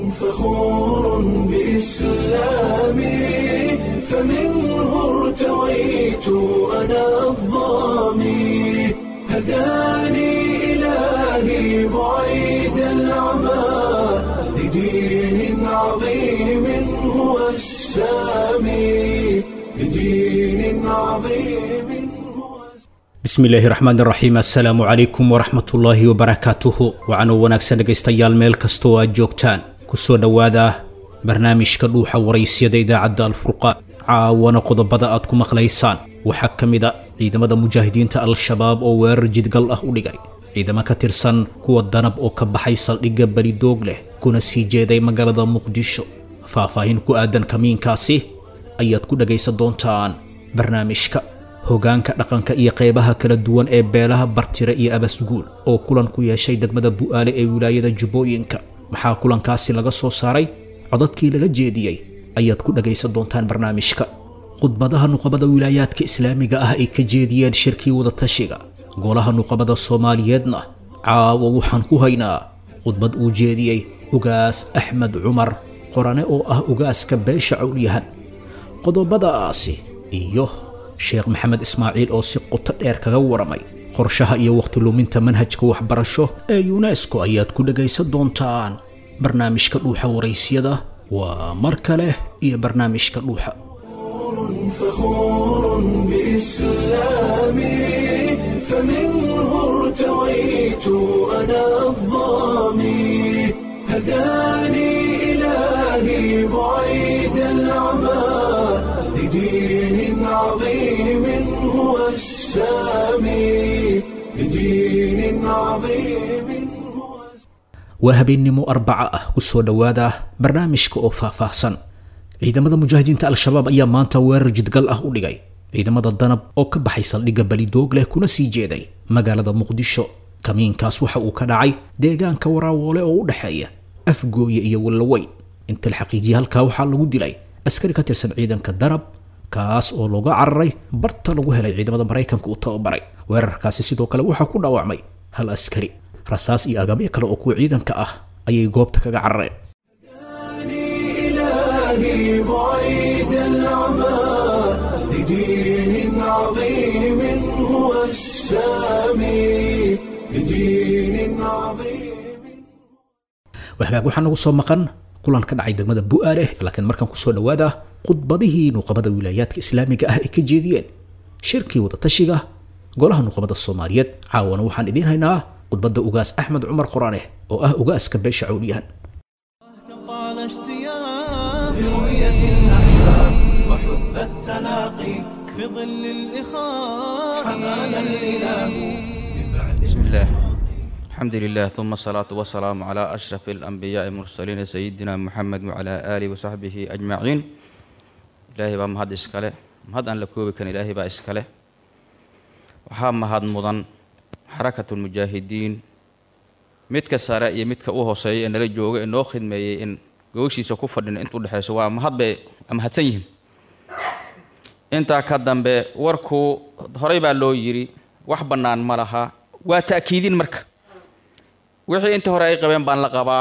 فخور بإسلامي فمنه ارتويت أنا الضامي هداني إلهي بعيد العمى لدين عظيم هو السامي لدين عظيم هو bismillaahi raxmaan raxiim assalaamu calaykum waraxmatullaahi wabarakaatuhu waxaanoo wanaagsan dhegaystayaal meel kastoo aad joogtaan kusoo dhowaada barnaamijka dhuuxa waraysyada idaacadda alfurqaan caawana qodobada aad ku maqlaysaan waxaa ka mid a ciidamada mujaahidiinta al-shabaab oo weerar jidgal ah u dhigay ciidamo ka tirsan kuwa danab oo ka baxay saldhigga belidoog leh kuna sii jeeday magaalada muqdisho faahfaahin ku aadan kamiinkaasi ayaad ku dhagaysan doontaan barnaamijka hogaanka dhaqanka iyo qeybaha kala duwan ee beelaha bartire iyo abasguul oo kulan ku yeeshay degmada bu'aale ee wilaayada jubbooyinka maxaa kulankaasi laga soo saaray codadkii laga jeediyey ayaad ku dhagaysan doontaan barnaamijka khudbadaha nuqabada wilaayaadka islaamiga ah ay ka jeediyeen shirkii wadatashiga golaha nuqabada soomaaliyeedna caawa waxaan ku haynaa khudbad uu jeediyey ugaas axmed cumar qorane oo ah ugaaska beesha cowlyahan qodobadaasi iyo sheekh maxamed ismaaciil oo si qoto dheer kaga waramay qorshaha iyo wakhti luminta manhajka waxbarasho ee yunesko ayaad ku dhagaysan doontaan barnaamijka dhuuxa waraysyada waa mar kale iyo barnaamijka dhuuxa فخور بإسلامي فمنه ارتويت أنا الضامي هداني إلهي بعيد العمى لدين عظيم هو السامي لدين عظيم هو waa habeennimo arbaca ah kusoo dhowaada barnaamijka oo faahfaahsan ciidamada mujaahidiinta al-shabaab ayaa maanta weerar jidgal ah u dhigay ciidamada danab oo ka baxay saldhigga belidoog leh kuna sii jeeday magaalada muqdisho kamiinkaas waxa uu ka dhacay deegaanka waraawoole oo u dhexeeya afgooye iyo wallaweyn inta la xaqiijiyay halkaa waxaa lagu dilay askari ka tirsan ciidanka danab kaas oo looga cararay barta lagu helay ciidamada maraykanka uu tababaray weerarkaasi sidoo kale waxaa ku dhaawacmay hal askari rasaas iyo agabyo kale oo kuwa ciidanka ah ayay goobta kaga carareen إلهي بعيد العمى لدين عظيم هو السامي لدين عظيم wahagaag waxaa nagu soo maqan kulan ka dhacay degmada bu'aale laakiin markaan kusoo dhowaada khudbadihii nuqabada wilaayaadka islaamiga ah ay ka jeediyeen shirkii wadatashiga golaha nuqabada soomaaliyeed caawana waxaan idiin haynaa khudbadda ugaas axmed cumar qoraane oo ah ugaaska beesha cawliyahan طال اشتياق لرؤية الأحباب وحب التلاقي في ظل الإخاء حمانا الإله بسم الله الحمد لله ثم الصلاة والسلام على أشرف الأنبياء المرسلين سيدنا محمد وعلى آله وصحبه أجمعين إلهي بaa mahad iskale mahad aan la koobi karin ilaahay baa iskale waxaa mahad mudan xarakatu lmujaahidiin midka sare iyo midka u hooseeya ee nala jooga ee noo khidmeeyey in gogashiisa ku fadhina inta udhexayso waa mahad bay mahadsan yihiin intaa ka dambe warku horey baa loo yidhi wax bannaan ma laha waa ta'kiidin marka wixii intii hore ay qabeen baan la qabaa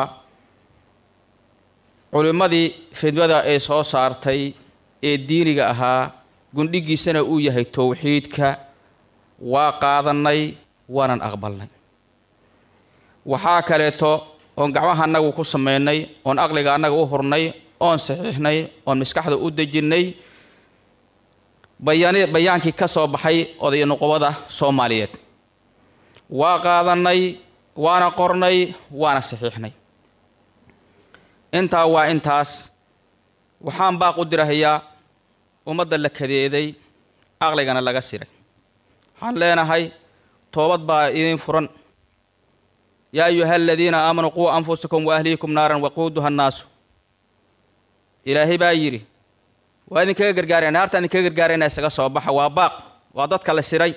culimmadii fidmada ay soo saartay ee diiniga ahaa gundhigiisana uu yahay towxiidka waa qaadannay waanan aqbalnay waxaa kaleeto oon gacmaha annagu ku samaynay oon aqliga annaga u hurnay oon saxiixnay oon maskaxda u dejinnay bayaan bayaankii ka soo baxay oday nuqubada soomaaliyeed waa qaadannay waana qornay waana saxiixnay intaa waa intaas waxaan baaq u dirahayaa ummadda la kadeeday aqligana laga siray waxaan leenahay toobad baa idin furan yaa ayuha aladiina aamanuu quu anfusakum waahliikum naaran waquuduha annaasu ilaahay baa yidhi waa idinkaga gargaaraya naartaan idinkaga gargaarayna isaga soo baxa waa baaq waa dadka la siray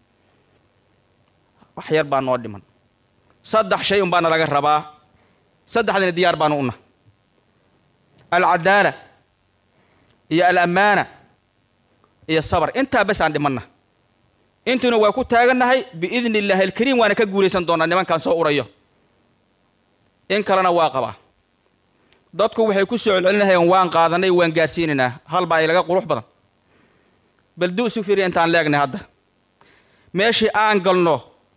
wax yar baa noo dhiman saddex shay un baana laga rabaa saddexdina diyaar baanu una alcadaala iyo alammaana iyo sabar intaa bes aan dhimanna intuna waa ku taagannahay biidni illaahi alkariim waana ka guulaysan doonaa nimankan soo urayo in kalena waa qabaa dadku waxay ku soo celcelinahayeen waan qaadanay waan gaarsiinaynaa hal baa ilaga qurux badan bal du isu fiiriya intaan leegnay hadda meeshii aan galno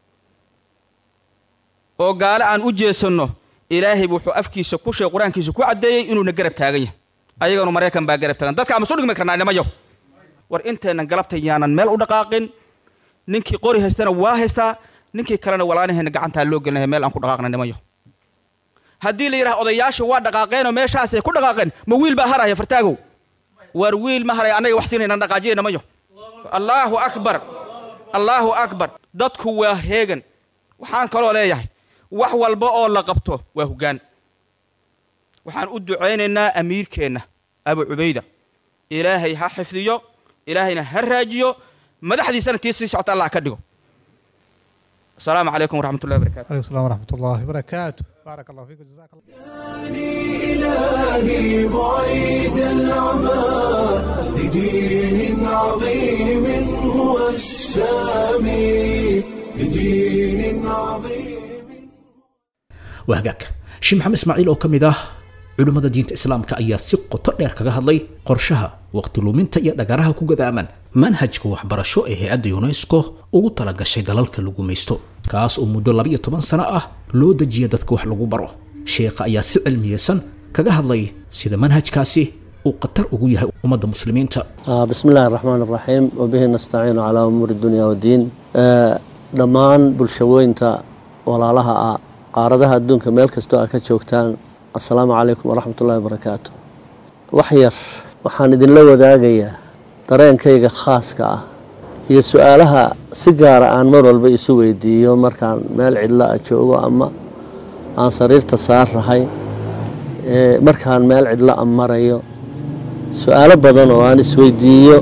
oo gaale aan u jeesanno ilaahay wuxuu afkiisa ku sheeg qur-aankiisa ku caddeeyey inuuna garab taagan yahay ayaganu maraykan baa garab taagan dadka ama soo dhigmi karnaa nimayo war inteennan galabta yaanan meel u dhaqaaqin ninkii qori haystana waa haystaa ninkii kalena walaanaheena gacantaa loo gelinahay meel aan ku dhaqaaqna nimayo haddii la yidhaha odayaasha waa dhaqaaqeenoo meeshaasay ku dhaqaaqeen ma wiil baa haraya fartaagow war wiil ma haraya annaga wax siinaynan dhaqaajiya nimayo allaahu akbar allaahu akbar dadku waa heegan waxaan kaloo leeyahay wax walba oo la qabto waa hoggaan waxaan u ducaynaynaa amiirkeenna abu cubayda ilaahay ha xifdiyo ilaahayna ha raajiyo madaxdiisana tii sii socota allah ka dhigo asalaamu calaykum waraxmat ullahi barakatu عليكم السلام ورحمة الله وبركاته بارك الله فيكم جزاك الله إلهي بعيد العمى لدين عظيم هو السامي لدين عظيم waa hagaag sheekh maxamed ismaaciil oo ka mid ah culimmada diinta islaamka ayaa si qoto dheer kaga hadlay qorshaha waqti luminta iyo dhagaraha ku gadaaman manhajka waxbarasho ee hay-adda unesco ugu talagashay dalalka lagu maysto kaas oo muddo labiyo toban sano ah loo dejiya dadka wax lagu baro sheekha ayaa si cilmiyeysan kaga hadlay sida manhajkaasi uu khatar ugu yahay ummadda muslimiinta آه، بسم الله الرحمن الرحيم وبه نستعين على أمور الدنيا والدين آه، dhammaan bulshawooyinta walaalaha ah qaaradaha adduunka meel kastoo aa ka joogtaan assalaamu calaykum waraxmat ullahi wabarakaatu wax yar waxaan idinla wadaagayaa dareenkayga khaaska ah iyo su-aalaha si gaara aan mar walba isu weydiiyo markaan meel cidla a joogo ama aan sariirta saarrahay ee markaan meel cidla a marayo su-aalo badan oo aan isweydiiyo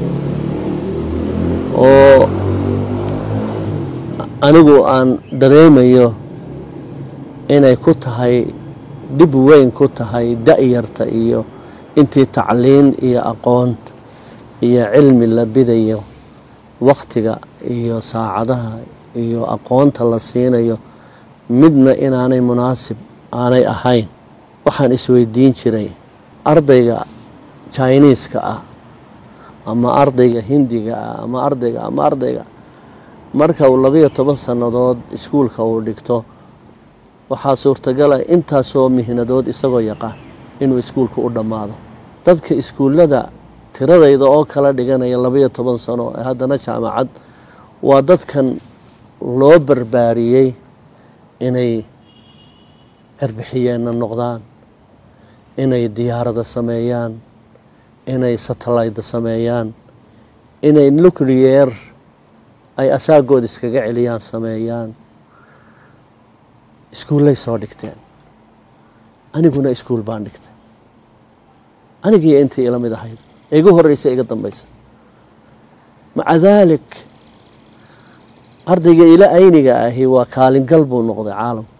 oo anigu aan dareemayo inay ku tahay dhib weyn ku tahay da-yarta iyo intii tacliin iyo aqoon iyo cilmi la bidayo wakhtiga iyo saacadaha iyo aqoonta la siinayo midna inaanay munaasib aanay ahayn waxaan isweydiin jiray ardayga jiniiska ah ama ardayga hindiga ah ama ardayga ama ardayga marka uu labayo toban sannadood iskuulka uu dhigto waxaa suurtagala intaasoo mihnadood isagoo yaqaan inuu iskuulka u dhammaado dadka iskuullada tiradayda oo kala dhiganaya labayo toban sano ee haddana jaamacad waa dadkan loo barbaariyey inay erbixiyeenna noqdaan inay diyaarada sameeyaan inay satellayda sameeyaan inay nucleyer ay asaagood iskaga celiyaan sameeyaan iskuullay soo dhigteen aniguna iskuul baan dhigtay anigii intii ila mid ahayd ee igu horreysa iga dambaysa maca daalik ardayga ila ayniga ahi waa kaalingal buu noqday caalamka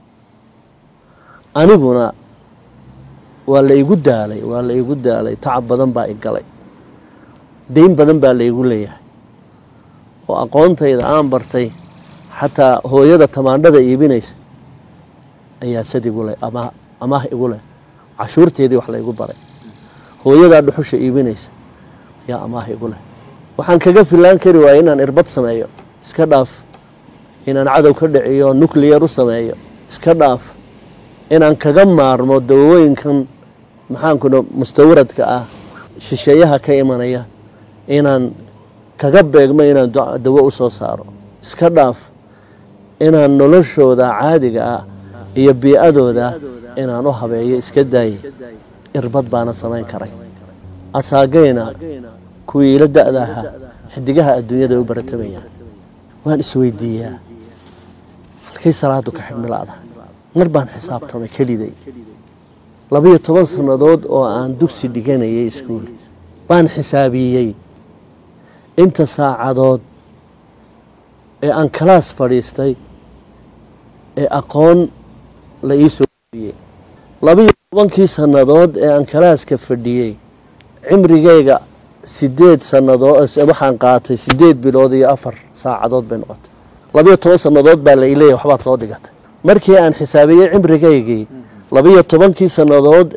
aniguna waa la igu daalay waa la igu daalay tacab badan baa i galay dayn badan baa la igu leeyahay oo aqoontayda aan bartay xataa hooyada tamaandhada iibinaysa ayaa sad igu leh ama amaah igu leh cashuurteedii wax laygu baray hooyadaa dhuxusha iibinaysa ayaa amaah igu leh waxaan kaga filaan kari waaya inaan irbad sameeyo iska dhaaf inaan cadow ka dhiciyo nucliyar u sameeyo iska dhaaf inaan kaga maarmo dawooyinkan maxaankuna mustawaradka ah shisheeyaha ka imanaya inaan kaga beegmo inaan dawo u soo saaro iska dhaaf inaan noloshooda caadiga ah iyo bii-adooda inaan u habeeyo iska daaye irbad baana samayn karay asaagayna kuwii ila da-da ahaa xidigaha adduunyada u baratamayaan waan isweydiiyaa halkay salaadu ka xibnilada mar baan xisaabtamay keliday labayo toban sannadood oo aan dugsi dhiganayay iskuul baan xisaabiyey inta saacadood ee aan kalaas fadhiistay ee aqoon la ii soo biyey labayo tobankii sannadood ee aan kalaaska fadhiyey cimrigayga sideed sannadood waxaan qaatay sideed bilood iyo afar saacadood bay noqotay labayo toban sannadood baa la ileeyahy waxbaad soo dhigatay markii aan xisaabiyey cimrigaygii labayo tobankii sannadood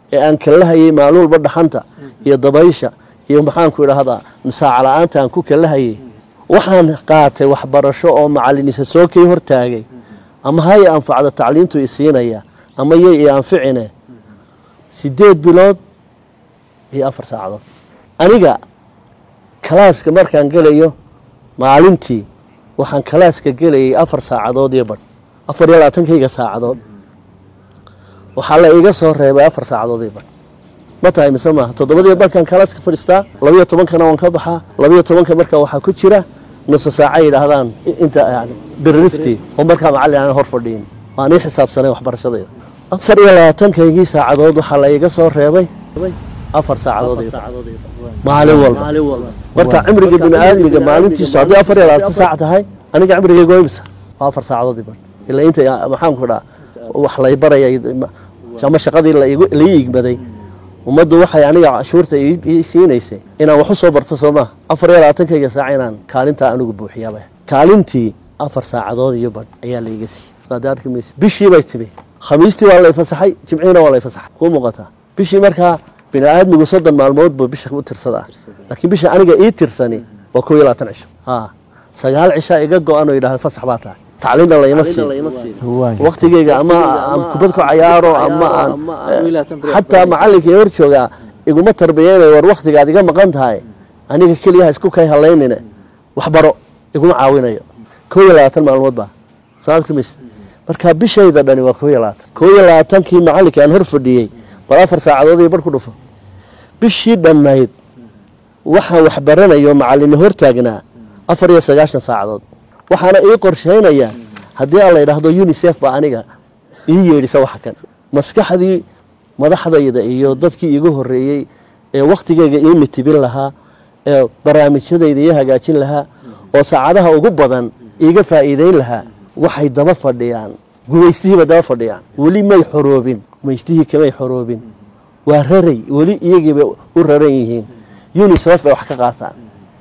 ee aan kalahayay maalin walba dhaxanta iyo dabaysha iyo maxaanku idhaahdaa masaaca la-aanta aan ku kalahayay waxaan qaatay waxbarasho oo macalinisa soo kay hortaagay ama hay anfacda tacliintu isiinaya ama yay i anficine sideed bilood iyo afar saacadood aniga kalaaska markaan gelayo maalintii waxaan kalaaska gelayay afar saacadood iyo badh afar iyo labaatankayga saacadood waxaa la iga soo reebay afar saacadood iyo badh ma tahay mise maaha toddobadiyo barkaan kalaaska fadhiistaa labiyo tobankana waan ka baxaa labiyo tobanka marka waxaa ku jira nusa saaca yidhaahdaan inta yani birriftii oo markaa macallin aan hor fadhiin waan ii xisaabsanay waxbarashadayda afar iyo labaatankaygii saacadood waxaa la iga soo reebay afar saacadood iyo badh maalin walba marka cimriga bini aadmiga maalintiisu haddii afar iyo labaatan saac tahay aniga cimrigayga waa imisa waa afar saacadood iyo badh ilaa inta maxaanku dhaa wax lay baraya ama shaqadii lai igmaday ummaddu waxay aniga cashuurta ii siinaysay inaan wax u soo barto soo maaha afar iyo labaatankayga saac inaan kaalintaa anigu buuxiyaaba kaalintii afar saacadood iyo badh ayaa laiga siiyey saad arki maysa bishii bay timi khamiistii waa lay fasaxay jimciina waa lay fasaxay kuu muuqataa bishii markaa bini aadmigu soddon maalmood buu bisha u tirsadaa laakiin bisha aniga ii tirsani waa kow iyo labaatan cisho ha sagaal cishaa iga go-an oo yidhahda fasax baa tahay tacliinna layma siin waktigeyga ama aan kubad ku cayaaro ama aan xataa macallinkii hor joogaa iguma tarbiyeynayo war waktigaad iga maqan tahay aniga keliyaha isku kay halaynine waxbaro iguma caawinayo kow iyo labaatan maalmood baa soo kamis marka bishayda dhani waa kow iyo labaatan kow iyo labaatankii macallinkii aan hor fadhiyey bal afar saacadood iyo bar ku dhufo bishii dhannayd waxaan waxbaranayo macallini hortaagnaa afar iyo sagaashan saacadood waxaana ii qorshaynayaa haddii aan la yidhaahdo unisef baa aniga ii yeedhisa waxa kan maskaxdii madaxdayda iyo dadkii iigu horreeyey ee wakhtigayga ii mitibin lahaa ee barnaamijyadayda ii hagaajin lahaa oo saacadaha ugu badan iiga faa'iideyn lahaa waxay daba fadhiyaan gumaystihiiba daba fadhiyaan weli may xoroobin gumaystihii kamay xoroobin waa raray weli iyagiibay u raran yihiin unisef bay wax ka qaataan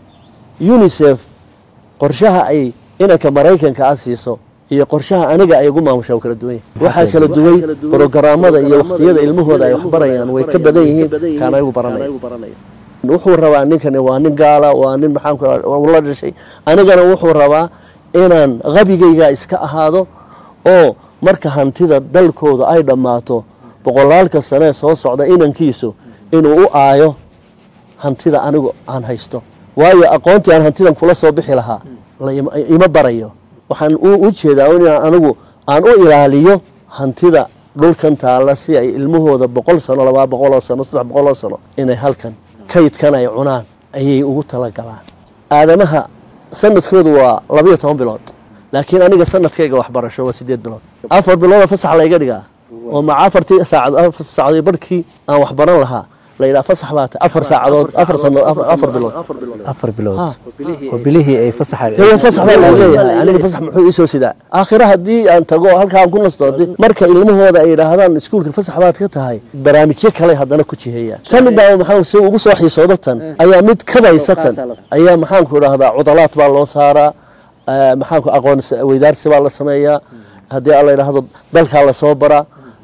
unisef qorshaha ay inanka maraykanka a siiso iyo qorshaha aniga ay ugu maamusha u kala duwan yahay waxaa kala duway brogaraamada iyo wakhtiyada ilmahooda ay waxbarayaan way ka badan yihiin kaan ayagu baranaya wuxuu rabaa ninkani waa nin gaala waa nin maxaanku la dhashay anigana wuxuu rabaa inaan qabigayga iska ahaado oo marka hantida dalkooda ay dhammaato boqolaalka sanee soo socda inankiisu inuu u aayo hantida anigu aan haysto waayo aqoontii aan hantidan kula soo bixi lahaa ima barayo waxaan u jeedaa inaan anigu aan u ilaaliyo hantida dhulkan taalla si ay ilmahooda boqol sano labaa boqoloo sano saddex boqoloo sano inay halkan kaydkan ay cunaan ayay ugu talagalaan aadamaha sanadkoodu waa labayo toban bilood laakiin aniga sanadkayga waxbarasho waa sideed bilood afar biloodoo fasax layga dhigaa oo maca afartii saacadood barhkii aan waxbaran lahaa la yidhaha fasax baa tahay afar saacadood afar sano afar bilood afar bilood oo bilihii ay fasaxa haya fasax baa la leeyahay aniga fasax muxuu iisoo sidaa aakhira haddii aan tago halkaa aan ku nasto marka ilmahooda ay yidhaahdaan iskuulka fasax baad ka tahay barnaamijyo kale haddana ku jiheeyaan tani baa maxaa si ugu soo xiisoodo tan ayaa mid kabaysa tan ayaa maxaanku idhaahdaa cudalaad baa loo saaraa maxaanku aqoon weydaarsi baa la sameeyaa haddii aan la yidhaahdo dalkaa lasoo baraa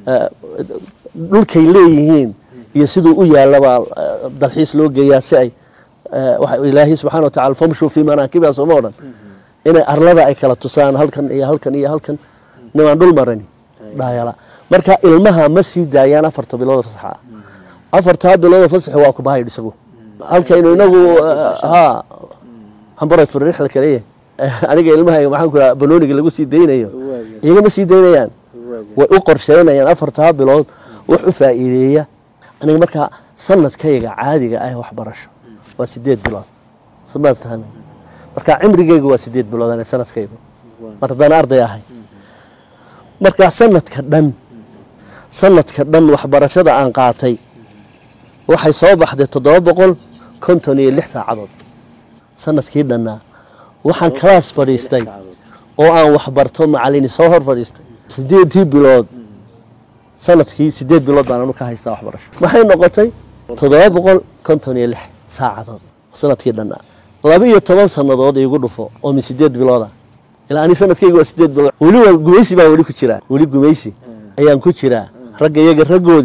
dhulkay leeyihiin iyo siduu u yaalabaa dalxiis loo geeyaa si ay ilaahay subxana watacala famshuu fii manaakibiha sooma odhan inay arlada ay kala tusaan halkan iyo halkan iyo halkan nimaan dhul marani dhaayala marka ilmaha ma sii daayaan afarta bilooda fasaxa ah afartaa bilooda fasaxi waa kubahaydh isagu halkaynu inagu ha xambaray furrixla kaleeyahay aniga ilmaha maxaan ku raa banooniga lagu sii daynayo iyaga ma sii daynayaan way u qorsheynayaan afartaa bilood wax u faa'iideeya aniga markaa sanadkayga caadiga ah waxbarasho waa sideed bilood somaad fahmin marka cimrigeyga waa sideed bilood ana sanadkaygu mar haddaan arday ahay markaa sanadka dhan sanadka dhan waxbarashada aan qaatay waxay soo baxday toddoba boqol konton iyo lix saacadood sanadkii dhannaa waxaan kalaas fadhiistay oo aan waxbarto macalini soo hor fadhiistay sideedii bilood sanadkii sideed bilood baan anu ka haystaa waxbarasho maxay noqotay toddoba boqol konton iyo lix saacadood sanadkii dhannaa laba iyo toban sannadood iigu dhufo oo min sideed bilooda ilaa ani sanadkayga waa sideed bilood weli waa gumaysi baan weli ku jiraa weli gumaysi ayaan ku jiraa ragga iyaga raggoodii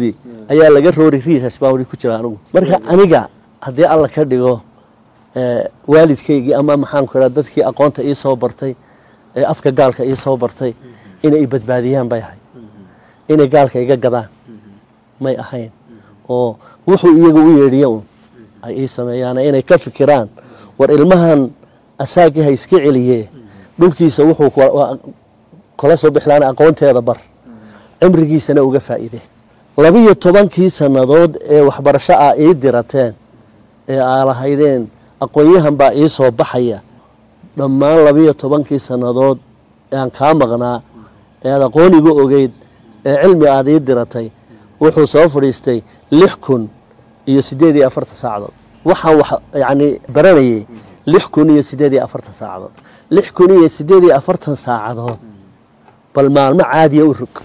ayaa laga roori riirash baa weli ku jira anigu marka aniga haddii alla ka dhigo ee, waalidkaygii ama maxaan ku idhaha dadkii aqoonta ii soo bartay ee afka gaalka ii soo bartay inay i badbaadiyaan bay ahayd inay gaalka iga gadaan may ahayn oo wuxuu iyaga u yeedhiya un ay ii sameeyaan inay ka fikiraan war ilmahan asaagii ha iska celiye dhulkiisa wuxuu ku- wa- kula soo bixlaan aqoonteeda bar cimrigiisana uga faa'iide labiyo tobankii sannadood ee waxbarasho ah ii dirateen ee aa lahaydeen aqoon-yahan baa ii soo baxaya dhammaan labiyo tobankii sannadood ee aan kaa maqnaa ee aad aqoon igu ogeyd ee cilmi aad ii diratay wuxuu soo fadhiistay lix kun iyo siddeed iyo afartan saacadood waxaan wax yacni baranayay lix kun iyo siddeed iyo afartan saacadood lix kun iyo siddeed iyo afartan saacadood bal maalmo caadiya u rog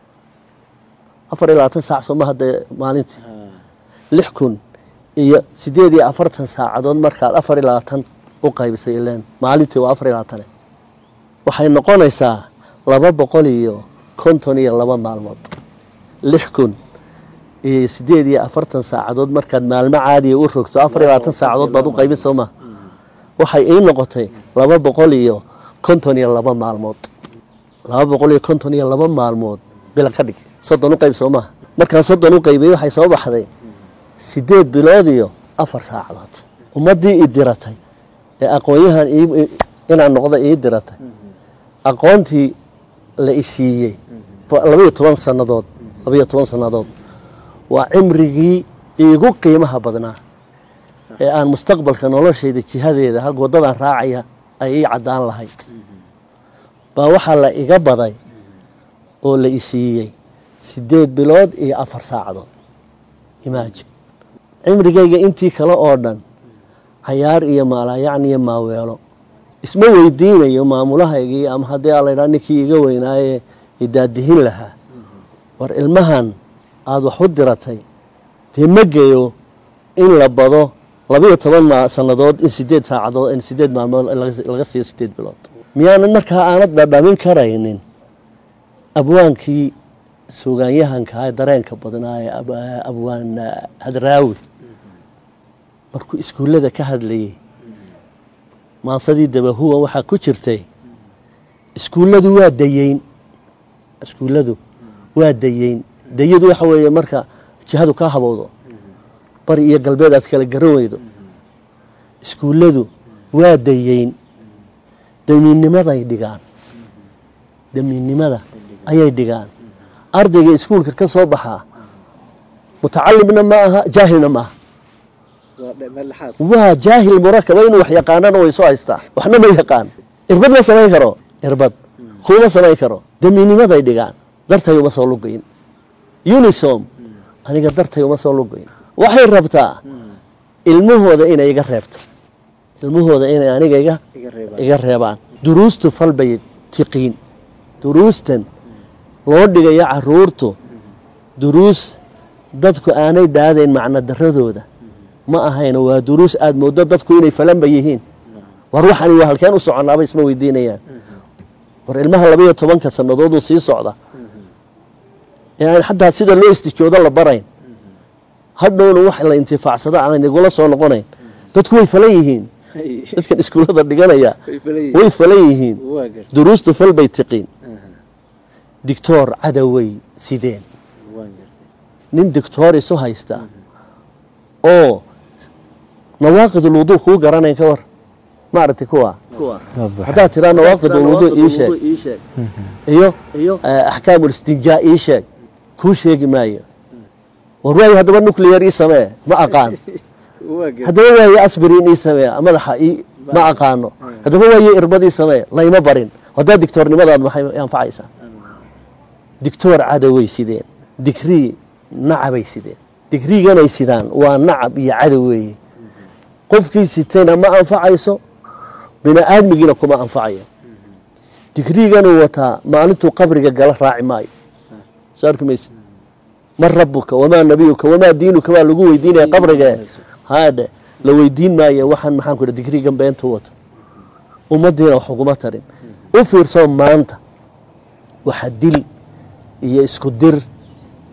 afar iyo labaatan saac sooma hadda maalintii lix kun iyo siddeed iyo afartan saacadood markaad afar iyo labaatan u qaybisay ileen maalintii waa afar iyo labaatane waxay noqonaysaa laba boqol iyo konton iyo laba maalmood lix kun iyo siddeed iyo afartan saacadood markaad maalmo caadiya u rogto afar iyo labaatan saacadood baad u qaybin sooma waxay ii noqotay laba boqol iyo konton iyo laba maalmood laba boqol iyo konton iyo laba maalmood bilan ka dhig soddon u qayb soo maaha markaan soddon u qaybay waxay soo baxday siddeed bilood iyo afar saacadood ummaddii i diratay ee aqoon-yahan ii- i- inaan noqdo ii diratay aqoontii la i siiyey labaiyo toban sannadood labaiyo toban sannadood waa cimrigii iigu qiimaha badnaa ee aan mustaqbalka noloshayda jihadeeda halka waddadan raacaya ay ii caddaan lahayd baa waxaa la iga baday oo la i siiyey siddeed bilood iyo afar saacadood imaajin cimrigayga intii kale oo dhan cayaar iyo maalaayacni iyo maaweelo isma weydiinayo maamulahaygii ama haddii aa laydhaha ninkii iga weynaaye idaadihin lahaa war ilmahan aada wax u diratay dee ma geyo in la bado labiyo toban ma sannadood in sideed saacadood in sideed maalmood laga- laga siiyo sideed bilood miyaanan markaa aanad dhadhamin karaynin abwaankii suugaanyahankaa ee dareenka badnaa ee ab- abwaan ah, hadraawi markuu iskuullada ka hadlayey maasadii dabahuwa waxaa ku jirtay iskuulladu waa dayeyn iskuulladu waa dayeyn dayadu waxa weeye marka jihadu kaa habowdo bari iyo galbeed aad kala garan weydo iskuulladu waa dayeyn damiinnimaday dhigaan damiinnimada ayay dhigaan ardayga iskuulka ka soo baxaa mutacalimna ma aha jaahilna ma aha waa jaahil murakaba inuu wax yaqaanana way soo haystaa waxna ma yaqaan irbad ma samayn karo irbad kuma samayn karo damiinnimaday dhigaan dartay uma soo lugayn unisom aniga dartay uma soo lugayn waxay rabtaa ilmahooda inay iga reebto ilmahooda inay aniga iga iga reebaan duruustu falbay tiqiin duruustan loo dhigayo caruurtu duruus dadku aanay dhaadayn macno daradooda ma ahayno waa duruus aada mooddo dadku inay falanba yihiin war waxani waa halkeen u soconaaba isma weydiinayaan war ilmaha labaiyo tobanka sannadooduu sii socda ee aan xataa sida loo istijoodo la barayn hadhowna wax la intifaacsado aan igula soo noqonayn dadku way falan yihiin dadkan iskuullada dhiganaya way falan yihiin duruustu fal bay tiqiin dictoor cadowey sideen nin dictoor isu haysta oo nawaaqid ulwuduu kuu garanayn ka war ma aragti kuwa haddaad tiraa nawaaqid ulwuduu ii sheeg iyo axkaam ulistinjaa ii sheeg kuu sheegi maayo war waayo haddaba nuclear ii samee ma aqaan haddaba waayo asbirin ii samee madaxa ii ma aqaano haddaba waayo irbad ii samee layma barin haddaa dictoornimadaad maxay anfacaysaa dictoor cadoway sideen digrii nacabay sideen digriiganay sidaan waa nacab iyo cadow weeye qofkii sitayna ma anfacayso bini aadmigiina kuma anfacayo digriiganuu wataa maalintuu qabriga gala raaci maayo soo arki mayse man rabuka wamaa nabiyuka wamaa diinuka baa lagu weydiinaya qabriga haadhe la weydiin maayo waxaan maxaan ku digriigan beentu wato ummaddiina wax uguma tarin u fiirsoo maanta waxa dil iyo isku dir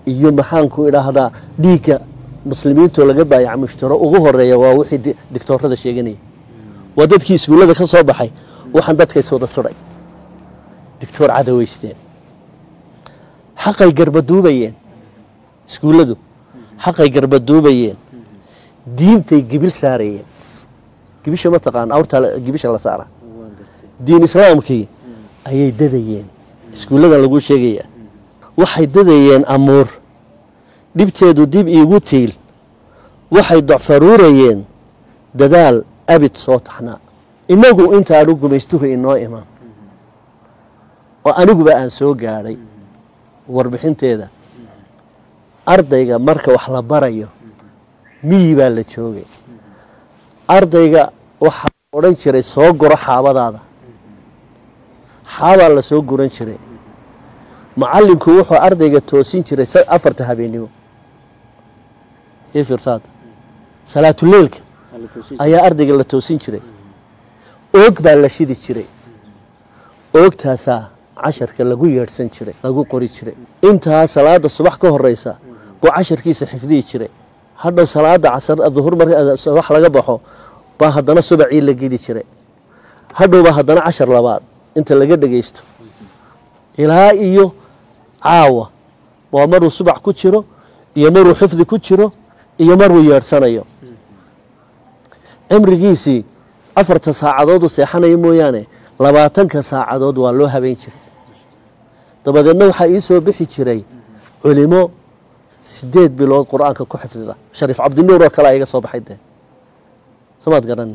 iyo maxaanku idhaahdaa dhiigga muslimiintoo laga baayaca mushtaro ugu horeeya waa wixii di- dictoorada sheeganaya waa dadkii iskuullada ka soo baxay waxaan dadkays wada tudhay dictoor cadaweysteen xaqay garbaduubayeen iskuulladu xaqay garbaduubayeen diintay gibil saarayeen gibisha ma taqaan awrtaa la- gibisha la saara diin islaamkii ayay dadayeen iskuulladan laguu sheegaya waxay dadayeen amuur dhibteedu dib iigu tiil waxay docfaruurayeen dadaal abid soo taxnaa innagu intaanu gumaystuhu inoo iman oo aniguba aan soo gaadhay warbixinteeda ardayga marka wax la barayo miyi baa la joogay ardayga waxaa odhan jiray soo guro xaabadaada xaabaa la soo guran jiray macallinku wuxuu ardayga toosin jiray sa- afarta habeennimo ii fiirsaad salaatuleelka ayaa ardayga la toosin jiray oog baa la shidi jiray oogtaasaa casharka lagu yeedhsan jiray lagu qori jiray intaa salaada subax ka horeysa buu casharkiisa xifdihi jiray hadhow salaada casar duhur marka subax laga baxo baa haddana subacii la geli jiray hadhowbaa haddana cashar labaad inta laga dhegaysto ilaa iyo caawa waa maruu subax ku jiro iyo maruu xifdi ku jiro iyo maruu yeedhsanayo cimrigiisii afarta saacadood uu seexanayo mooyaane labaatanka saacadood waa loo habeyn jiray dabadeedna waxaa ii soo bixi jiray culimo sideed bilood qur-aanka ku xifdida shariif cabdinuur oo kalea iga soo baxay dee somaad garanin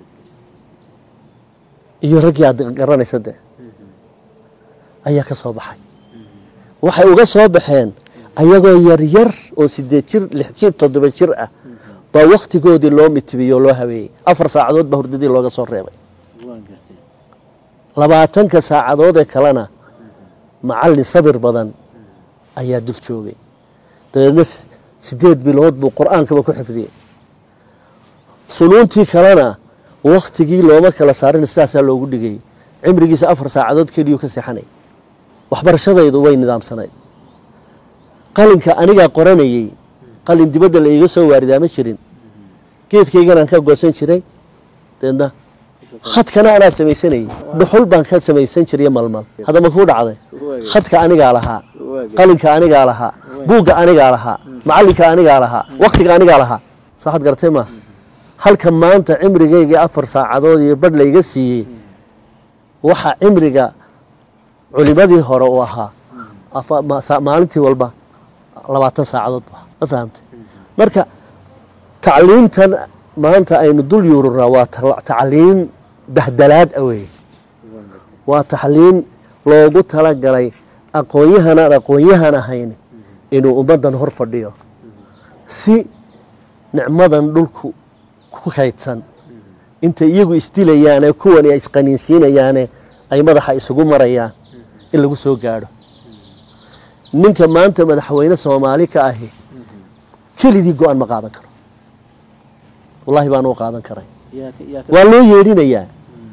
iyo raggii aad garanaysa dee ayaa ka soo baxay waxay uga soo baxeen ayagoo yaryar oo sideed jir lix jir toddoba jir ah baa wakhtigoodii loo mitibiyey oo loo habeeyey afar saacadood baa hurdadii looga soo reebay labaatanka saacadood ee kalena macallin sabir badan ayaa dul joogay dabeedna s- sideed bilood buu qur-aankaba ku xifdiyey funuuntii kalena wakhtigii looma kala saarin sidaasaa loogu dhigay cimrigiisa afar saacadood keliyuu ka seexanay waxbarashadaydu way nidaamsanayd qalinka anigaa qoranayey qalin dibadda la iiga soo waaridaa ma jirin geedkayganaan ka goosan jiray deedna khadkana anaa samaysanayey dhuxul baan ka samaysan jiray malmal hadda ma kuu dhacday khadka anigaa lahaa qalinka anigaa lahaa buugga anigaa lahaa macallinka anigaa lahaa wakhtiga anigaa lahaa saaxad garatay ma halka maanta cimrigaygii afar saacadood iyo badh layga siiyey waxa cimriga culimadii hore uu ahaa afa- ma- sa- maalintii walba labaatan saacadood bu ahaa. ma fahamtay marka tacliintan maanta aynu dul yuurunaa waa ta- tacliin bahdalaad ah weeye waa tacliin loogu talagalay aqoonyahan aan aqoonyahan ahayn inuu ummaddan hor fadhiyo si nicmadan dhulku ku kaydsan intay iyagu isdilayaane kuwani ay isqaniinsiinayaane ay madaxa isugu marayaan in lagu soo gaadho ninka maanta madaxweyne soomaali ka ahi keligii go-aan ma qaadan karo wallahi baan u qaadan karay waa loo yeedhinayaa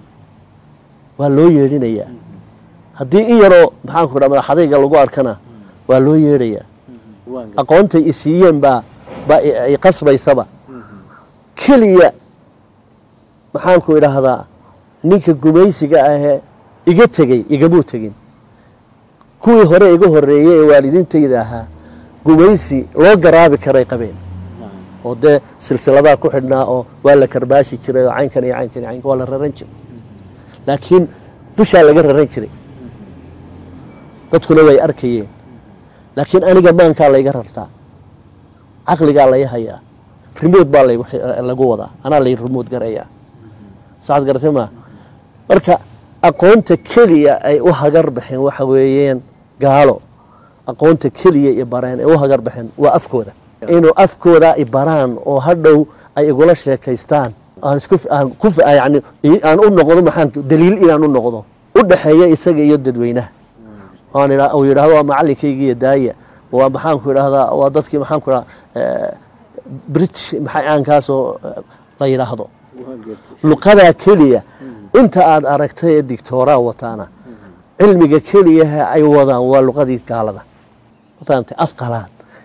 waa loo yeedhinayaa haddii in yaroo maxaanku dha madaxadayga lagu arkana waa loo yeedhayaa aqoontay isiiyeen baa baa i- i qasbaysaba keliya maxaanku idhaahdaa ninka gumaysiga ahee iga tegey igamuu tegin kuwii hore iga horeeyey ee waalidiintayda ahaa gumaysi loo garaabi karay qabeen oo dee silsiladaa ku xidhnaa oo waa la karbaashi jiray oo caynkan iyo caynkan iyo caynkan waa la raran jiray laakiin dushaa laga raran jiray dadkuna way arkayeen laakiin aniga maankaa layga rartaa caqligaa lay hayaa rimood baa laygu xi- lagu wadaa anaa lay rimood garayaa saad garatay maa marka aqoonta keliya ay u hagar baxeen waxa weeyeen gaalo aqoonta keliya i bareen ay u hagar baxeen waa afkooda inuu afkooda i baraan oo hadhow ay igula sheekaystaan aan isku aan ku yani aan u noqdo maxaan daliil inaan u noqdo u dhaxeeya isaga iyo dadweynaha aan idha uu yidhahdo waa macallinkayga iyo daaya waa maxaanku idhahdaa waa dadkii maxaanku idhahdaa british maxaankaasoo la yidhaahdo luqadaa keliya inta aad aragtay ee dictooraa wataana cilmiga keliyaha ay wadaan waa luqadii gaalada ma fahamtay af qalaad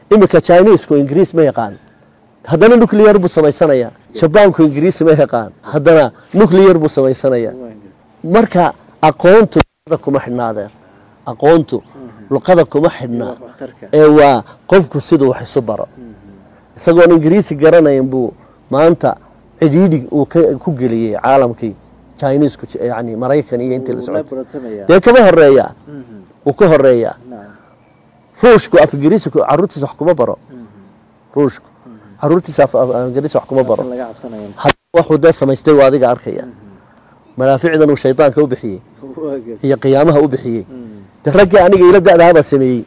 iminka chinisku ingiriis ma yaqaan haddana nuclear buu samaysanayaa jabaanku ingiriis ma yaqaan haddana nuclear buu samaysanayaa marka aqoontu luqada kuma xidhnaadeen aqoontu luqada kuma xidhnaa ee waa qofku siduu wax isu baro isagoon ingiriisi garanayn buu maanta cidhiidhi uu ka- ku geliyey caalamkii chinisku yani maraykan iyo intii la socotay dee kama horeeya uu ka horeeyaa ruushku af ingiriisiku caruurtiisa wax kuma baro ruushku caruurtiisa af af- ingiriisi wax kuma baro haddii waxuu dee samaystay waa adiga arkaya madaaficdan uu shaydaanka u bixiyey iyo qiyaamaha u bixiyey de raggii aniga ila da'dahabaa sameeyey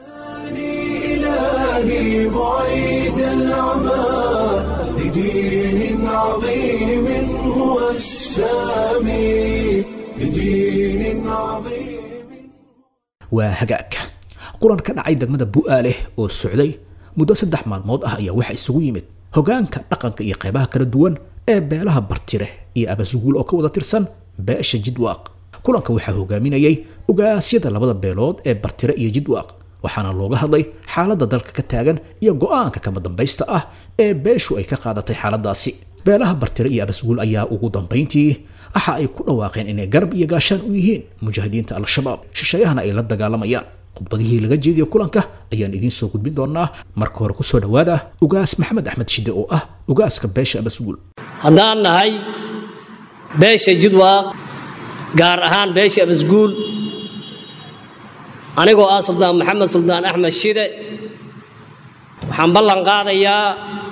إلهي بعيد العمى لدين عظيم هو السامي لدين عظيم waa hagaag kulan ka dhacay degmada bu'aaleh oo socday muddo saddex maalmood ah ayaa waxaa isugu yimid hogaanka dhaqanka iyo qaybaha kala duwan ee beelaha bartire iyo abasuguul oo ka wada tirsan beesha jidwaaq kulanka waxaa hogaaminayay ogaasyada labada beelood ee bartire iyo jidwaaq waxaana looga hadlay xaaladda dalka ka taagan iyo go'aanka kama dambaysta ah ee beeshu ay ka qaadatay xaaladaasi beelaha bartire iyo abasuguul ayaa ugu dambayntii waxa ay ku dhawaaqeen inay garab iyo gaashaan u yihiin mujaahidiinta al-shabaab shisheeyahana ay la dagaalamayaan khudbadihii laga jeediyo kulanka ayaan idiin soo gudbin doonaa marka hore kusoo dhowaada ugaas maxamed axmed shide oo ah ugaaska beesha abasuguul haddaan nahay beesha jidwaaq gaar ahaan beesha abasguul anigoo ah suldaan maxamed suldaan axmed shide waxaan ballan qaadayaa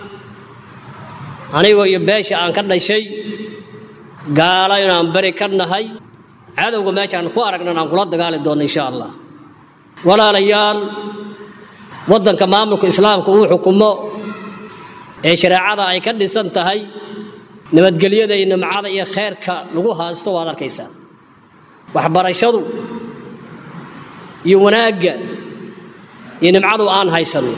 anigoo iyo beesha aan ka dhashay gaalo inaan beri ka nahay cadowga meeshaan ku aragnan aan kula dagaali doonno insha allah walaalayaal waddanka maamulka islaamka uu xukumo ee shareecada ay ka dhisan tahay nabadgelyada iyo nimcada iyo khayrka lagu haasto waad arkaysaa waxbarashadu iyo wanaagga iyo nimcadu aan haysano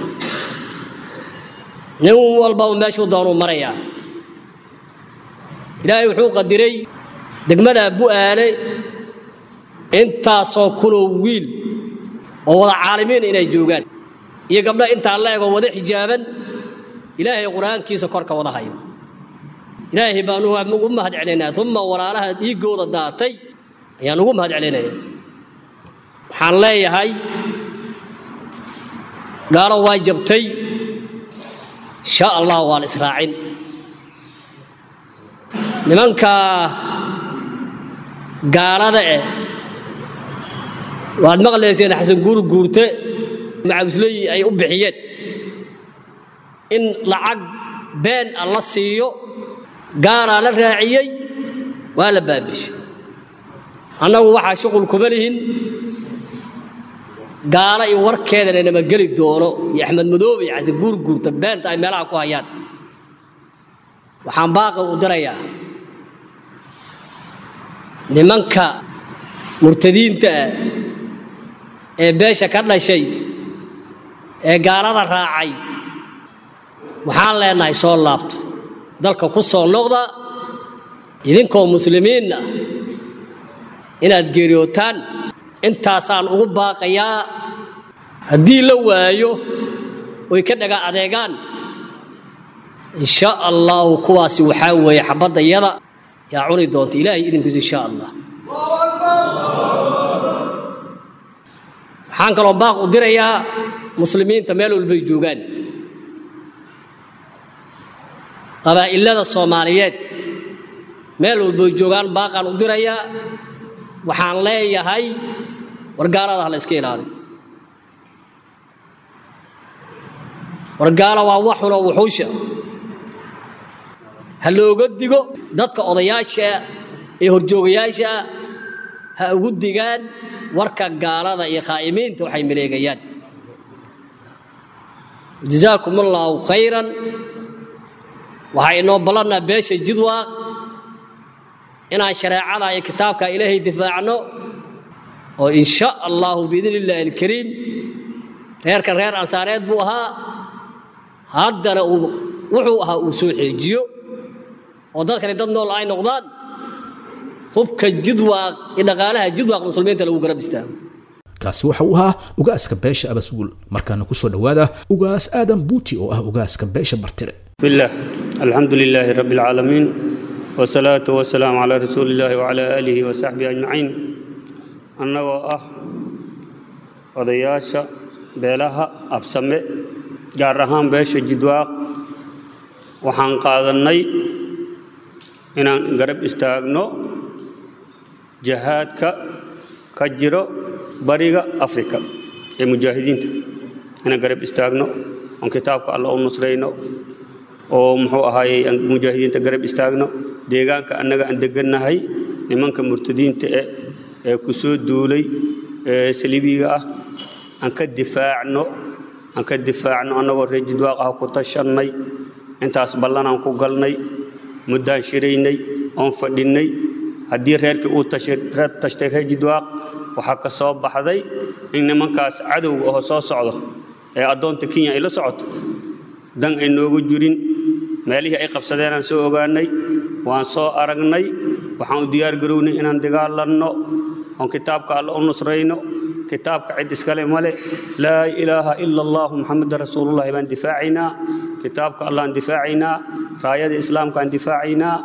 nin walbaba meeshuu doonuu marayaa ilaahay wuxuu qadiray degmada bu'aale intaasoo kunoo wiil oo wada caalimiin inay joogaan iyo gabdho intaa la egoo wada xijaaban ilaahay qur-aankiisa korka wada hayo ilaahay baan ugu mahad celinayaa uma walaalaha dhiiggooda daatay ayaan ugu mahad celinaya waxaan leeyahay gaalo waa jabtay insha allah waa la israacin nimanka gaalada eh waad maqlayseen xasan guur guurte macawisley ay u bixiyeen in lacag been a la siiyo gaalaa la raaciyey waa la baabishay annagu waxaa shuqul kuma lihin gaalo iyo warkeedana nama geli doono iyo axmed madoobe iyo xasan guur guurta beenta ay meelaha ku hayaan waxaan baaqi u dirayaa nimanka murtadiinta ah ee beesha ka dhashay ee gaalada raacay waxaan leenahay soo laabto dalka ku soo noqda idinkoo muslimiin ah inaad geeriyootaan intaasaan ugu baaqayaa haddii la waayo oy ka dhaga adeegaan insha allahu kuwaasi waxaa weeye xabadda yada yaa cuni doonta ilaahay idinkiisu insha allah waxaan kaloo baaq u dirayaa muslimiinta meel walbay joogaan qabaa'ilada soomaaliyeed meel walbay joogaan baaqaan u dirayaa waxaan leeyahay wargaalada ha la iska ilaaliyo wargaala waa waxunoo wuxuusha ha looga digo dadka odayaasha ee horjoogayaasha ah ha ugu digaan warka gaalada iyo khaa'imiinta waxay maleegayaan jazaakum allaahu khayran waxaa inoo ballannaa beesha jidwaaq inaan shareecada iyo kitaabka ilaahay difaacno oo in sha allahu biidni illaahi alkariim reerkan reer ansaareed buu ahaa haddana uu wuxuu ahaa uu soo xeejiyo oo dadkani dad nool ay noqdaan hubka jidwaaq iyo dhaqaalaha jidwaaq muslimiinta lagu garab istaago kaasi waxa uu ahaa ugaaska beesha abasguul markaana kusoo dhowaada ugaas aadan buuti oo ah ugaaska beesha bartire بسم الله الحمد لله رب العالمين والصلاة والسلام على رسول الله وعلى آله وصحبه أجمعين annagoo ah odayaasha beelaha absame gaar ahaan beesha jidwaaq waxaan qaadannay inaan garab istaagno jahaadka ka jiro bariga afrika ee mujaahidiinta inaan garab istaagno oon kitaabka alla u nusrayno oo muxuu ahaayey aan mujaahidiinta garab istaagno deegaanka annaga aan degannahay nimanka murtadiinta eh ee ku soo duulay ee saliibiga ah aan ka difaacno aan ka difaacno annagoo reer jidwaaq ah ku tashannay intaas ballanaan ku galnay muddaan shiraynay oon fadhinnay haddii reerkii uu tashtay reer jidwaaq waxaa ka soo baxday in nimankaas cadowga oo soo socdo ee addoonta kenya ay la socoto dan ay noogu jirin meelihii ay qabsadeen aan soo ogaanay waan soo aragnay waxaan u diyaar garownay inaan dagaalanno oon kitaabka alle u nusrayno kitaabka cid iskale male laa ilaaha ila allahu muxameda rasuulullahi baan difaacaynaa kitaabka allahan difaacaynaa raayada islaamkaan difaacaynaa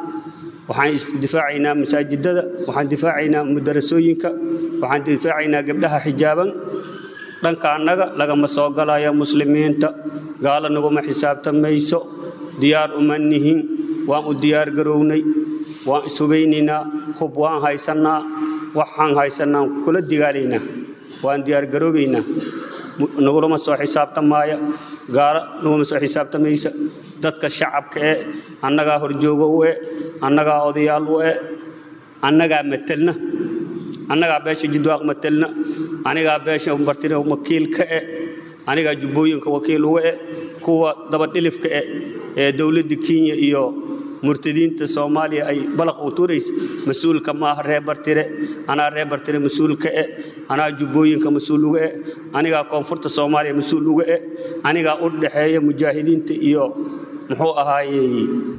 waxaan difaacaynaa masaajidada waxaan difaacaynaa mudarasooyinka waxaan difaacaynaa gabdhaha xijaaban dhanka annaga lagama soo galaya muslimiinta gaalo naguma xisaabtamayso diyaar uma nihin waan u diyaar garownay waan ishubaynaynaa hub waan haysannaa waxaan haysannaa kula digaalaynaa waan diyaar garoobaynaa nagulama soo xisaabtamaaya gaalo naguma soo xisaabtamaysa dadka shacabka ee annagaa horjoogo u e annagaa odayaal u e annagaa matelna annagaa beesha jidwaaq matelna anigaa beesha bartire wakiil ka e anigaa jubbooyinka wakiil uga e kuwa dabadhilifka e ee dowladda kenya iyo murtadiinta soomaaliya ay balaq u tuuraysa mas-uulka maaha reer bartire anaa reer bartire mas-uulka e anaa jubbooyinka mas-uul uga e anigaa koonfurta soomaaliya mas-uul uga e anigaa u dhaxeeya mujaahidiinta iyo muxuu ahaayey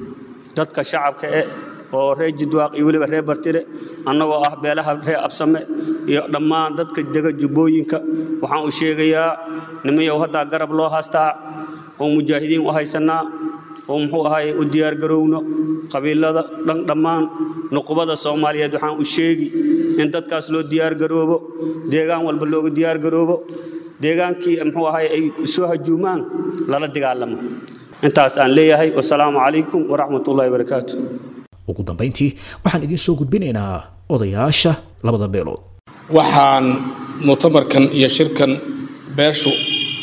dadka shacabka e oo reer jidwaaq iyo weliba reer bartire annagoo ah beelaha reer absame iyo dhammaan dadka dega jubbooyinka waxaan u sheegayaa nimayow haddaa garab loo haastaa oo mujaahidiin u haysannaa oo muxuu ahaayey u diyaargarowno qabiilada dhan dhammaan nuqubada soomaaliyeed waxaan u sheegi in dadkaas loo diyaargaroobo deegaan walba looga diyaargaroobo deegaankii muxuu ahaayey ay soo hajuumaan lala dagaalamo intaas aan leeyahay wasalaamu calaykum waraxmatullahi wabarakaatu ugu dambayntii waxaan idiin soo gudbinaynaa odayaasha labada beelood waxaan mu'tamarkan iyo shirkan beeshu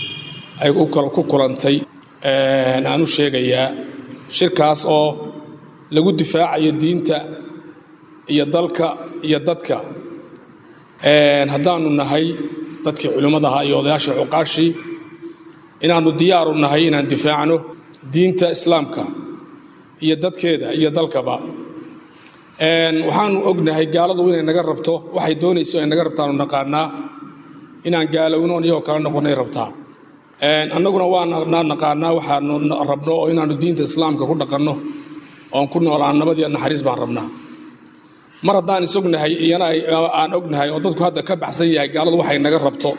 ay ku kulantay aan u sheegayaa shirkaas oo lagu difaacayo diinta iyo dalka iyo dadka haddaanu nahay dadkii culimmadaha iyo odayaasha cuqaashii inaannu diyaaru nahay inaan difaacno diinta islaamka iyo dadkeeda iyo dalkaba waxaanu ognahay gaaladu inay naga rabto waxay doonayso ay naga rabtaanu naqaanaa inaan gaalowno iyagoo kala noqonay rabtaa annaguna waana naqaanaa waxaanu rabno oo inaannu diinta islaamka ku dhaqanno oon ku noolaan nabad iyo naxariis baan rabnaa mar haddaan isognahay iyana aan ognahay oo dadku hadda ka baxsan yahay gaaladu waxay naga rabto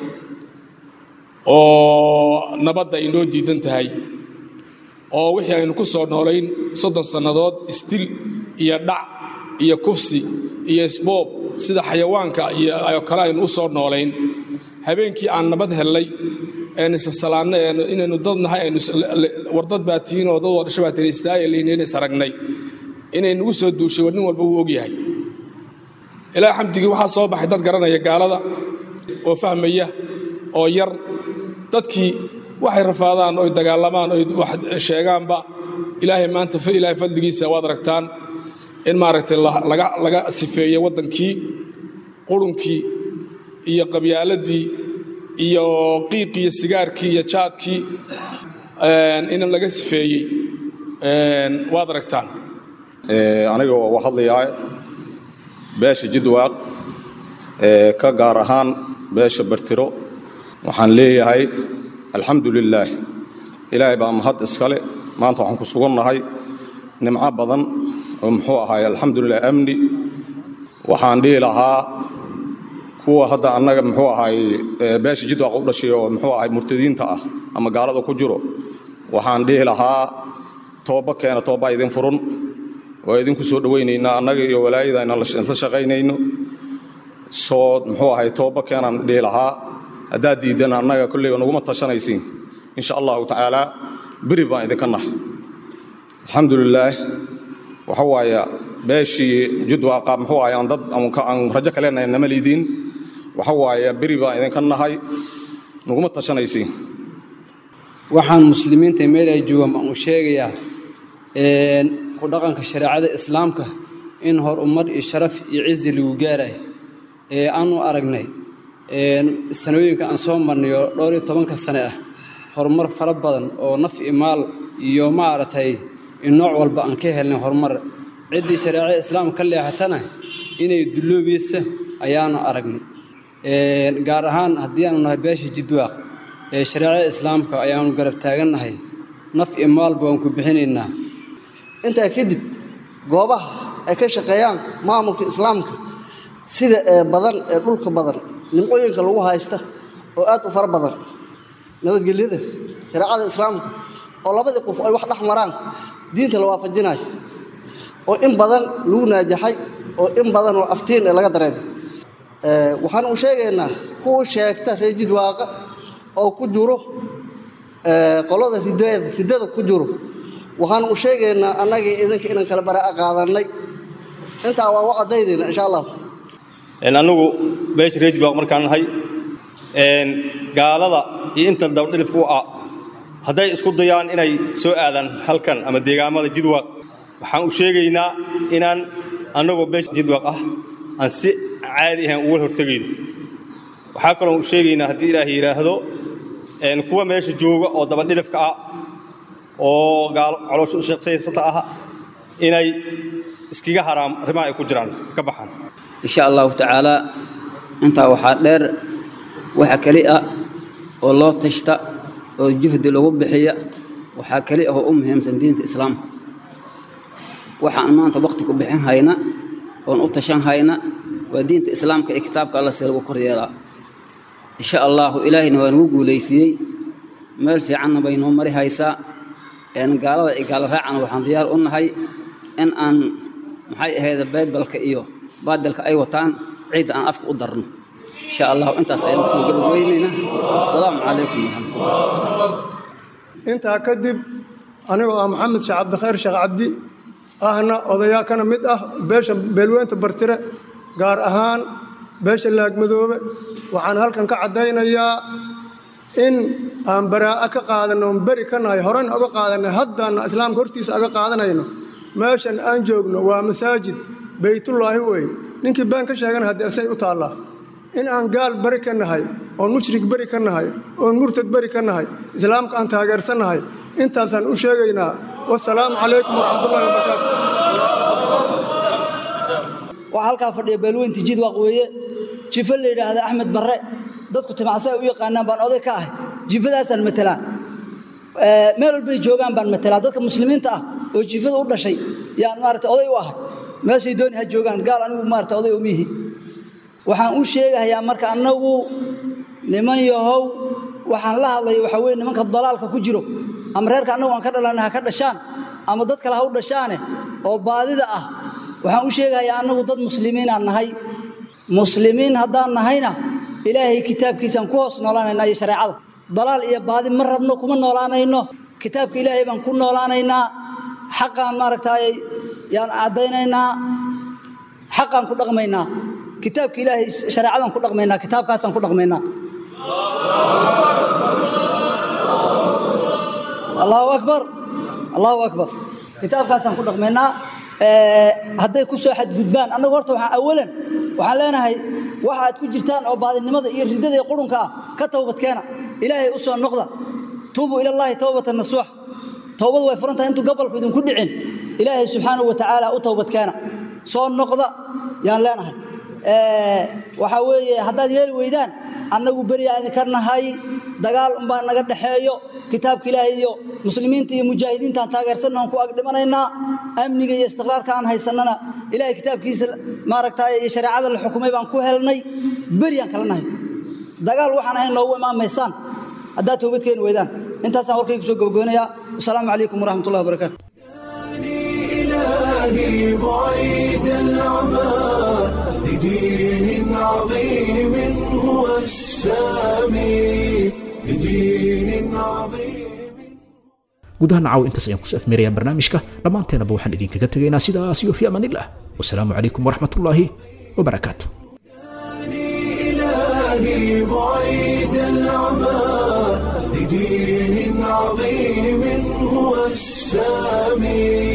oo nabadda ay noo diidan tahay oo wixii aynu ku soo noolayn soddon sannadood isdil iyo dhac iyo kufsi iyo isboob sida xayawaanka iyo kale aynu u soo noolayn habeenkii aan nabad hellay een isasalaanno inaynu dad nahay aynu wardad baa tihiin oo dad wadhasho baa tihiin istaaya laynayna is aragnay inay nagu soo duushay war nin walba wuu ogyahay ilaa xamdigii waxaa soo baxay dad garanaya gaalada oo fahmaya oo yar dadkii waxay rafaadaan oy dagaalamaan oy wax sheegaanba ilaahay maanta ilaahay fadligiisa waad aragtaan in maaragtay laga sifeeyey waddankii qurunkii iyo qabyaaladii iyo qiiqii iyo sigaarkii iyo jaadkii in laga sifeeyey waad aragtaan aniga oo hadlayaa beesha jidwaaq ka gaar ahaan beesha bartiro waxaan leeyahay alxamdu lilaah ilaahay baa mahad iskale maanta waxaan ku sugannahay nimco badan oo muxuu ahaay alxamdulilah amni waxaan dhihi lahaa kuwa hadda annaga muxuu ahay beesha jidwaaq u dhashay oo muxuu ahay murtadiinta ah ama gaalada ku jiro waxaan dhihi lahaa tooba keena tooba idin furun waa idinku soo dhowaynaynaa annaga iyo walaayada inaan la shaqaynayno soo muxuu ahay tooba keenaan dhihi lahaa haddaad diidan annaga kolleyba naguma tashanaysiin insha allahu tacaala beri baan idinka nahay alxamdulilaah waxa waaya beeshii jidwaaqa muxuu ahay aan dad aan rajo ka leenahay nama liidiin waxa waaya beri baan idinka nahay naguma tashanaysiin waxaan muslimiinta meel ay joogaan baan u sheegayaa ku dhaqanka shareecada islaamka in horumar iyo sharaf iyo cizi lagu gaarayo ee aanu aragnay sanooyinka aan soo marnay oo dhowr iyo tobanka sane ah horumar fara badan oo naf iyo maal iyo maaragtay nooc walba aan ka helnay horumar ciddii shareecada islaamka ka leexatana inay dulloobaysa ayaanu aragnay gaar ahaan haddii aanu nahay beesha jidwaaq ee shareecada islaamka ayaanu garab taagannahay naf iyo maalba waan ku bixinaynaa intaa kadib goobaha ay ka shaqeeyaan maamulka islaamka sida ee badan ee dhulka badan nimcooyinka lagu haysta oo aad u fara badan nabadgelyada shareecada islaamka oo labadii qof ay wax dhex maraan diinta la waafajinayo oo in badan lagu naajaxay oo in badan oo aftiin ee laga dareemay waxaan u sheegaynaa kuwa sheegta reer jidwaaqa oo ku jiro qolada ridada riddada ku jiro waxaan u sheegaynaa annagii idinka inaan kala baraa'a qaadannay intaa waa u caddaynayna insha allah annagu beesha reer jidwaaq markaan nahay gaalada iyo inta dabadhilifku ah hadday isku dayaan inay soo aadaan halkan ama deegaamada jidwaaq waxaan u sheegaynaa inaan annagoo beesha jidwaaq ah aan si caadi ahaan uga hortegayno waxaa kaloo u sheegaynaa haddii ilaahay yidhaahdo kuwa meesha jooga oo dabadhilifka ah oo caloosha u sheeqsaysata ah inay iskiga haraam arrimaha ay ku jiraan ka baxaan insha allahu tacaalaa intaa waxaa dheer waxa keli ah oo loo tashta oo juhdi lagu bixiya waxaa keli ah oo u muhiimsan diinta islaamka waxaan maanta wakhti ku bixin hayna oon u tashan hayna waa diinta islaamka ee kitaabka alla si lagu kor yeelaa insha allahu ilaahayna waa nagu guulaysiiyey meel fiicanna bay noo mari haysaa gaalada iyo gaalo raacana waxaan diyaar u nahay in aan maxay ahayd baybalka iyo baadilka ay wataan ciidda aan afka u darno insha allahu intaas ayaan kusoo gabagabeynaynaa asalaamu calaykum waraxmatullah intaa kadib anigoo ah maxamed sheekh cabdikhayr sheekh cabdi ahna odayaa kana mid ah beesha beelweynta bartire gaar ahaan beesha laagmadoobe waxaan halkan ka caddaynayaa in aan baraa'a ka qaadanno oon beri ka nahay horena oga qaadanay haddaanna islaamka hortiisa aga qaadanayno meeshan aan joogno waa masaajid beytullaahi weeye ninkii been ka sheegana haddii asay u taallaa in aan gaal beri ka nahay oon mushrik beri ka nahay oon murtad beri ka nahay islaamka aan taageersannahay intaasaan u sheegaynaa wasalaamu calaykum waraxmatullahi wabarakaatu waxaa halkaa fadhiya beelweynta jidwaaq weeye jifo la yidhaahda axmed barre dadku timacsa ay u yaqaanaan baan oday ka ahay jifadaasaan matelaa meel walbay joogaan baan matelaa dadka muslimiinta ah oo jifada u dhashay yaan maarata oday u ahay meeshay dooni ha joogaan gaal anigu maarata oday umiihi waxaan u sheegahayaa marka annagu niman yahow waxaan la hadlaya waxaa weye nimanka dalaalka ku jiro ama reerka annagu aan ka dhalanay ha ka dhashaan ama dad kale ha u dhashaane oo baadida ah waxaan u sheegahayaa annagu dad muslimiinaan nahay muslimiin haddaan nahayna ilaahay kitaabkiisaan ku hoos noolaanaynaa iyo shareecada dalaal iyo baadi ma rabno kuma noolaanayno kitaabka ilaahay baan ku noolaanaynaa xaqaan maaragtaay yaan caddaynaynaa xaqaan ku dhaqmaynaa kitaabka ilaahay shareecadaan ku dhaqmaynaa kitaabkaasaan ku dhaqmaynaa allahu akbar allahu akbar kitaabkaasaan ku dhaqmaynaa hadday ku soo xadgudbaan annagu horta waxaan awalan waxaan leenahay waxa aad ku jirtaan oo baadinimada iyo riddada iyo qurunka ah ka towbadkeena ilaahay u soo noqda tuubuu ilallaahi towbatan nasuux towbadu way furan tahay intuu gobolku idinku dhicin ilaahay subxaanahu wa tacaala u towbadkeena soo noqda yaan leenahay waxaa weeye haddaad yeeli weydaan annagu beriyaa idinka nahay dagaal unbaa naga dhexeeyo kitaabka ilaahay iyo muslimiinta iyo mujaahidiintaan taageersanna aan ku ag dhimanaynaa amniga iyo istiqraarka aan haysannana ilaahay kitaabkiisa maaragtay iyo shareecada la xukumay baan ku helnay beryaan kala nahay dagaal waxaan ahayn noogu imaamaysaan haddaad toobad keeni weydaan intaasaan warkaygu soo gabagoonayaa wasalaamu calaykum waraxmatullahi wabarakaatu إلهي بعيد العمى لدين عظيم هو السامي لدين عظيم guud ahaan caaw intaas ayaan kusoo afmeerayaa barnaamijka dhammaanteenaba waxaan idinkaga tegaynaa sidaas iyo fi amaanillah wasalaamu calaykum waraxmatullaahi wabarakaatu إلهي بعيد العمى لدين عظيم هو السامي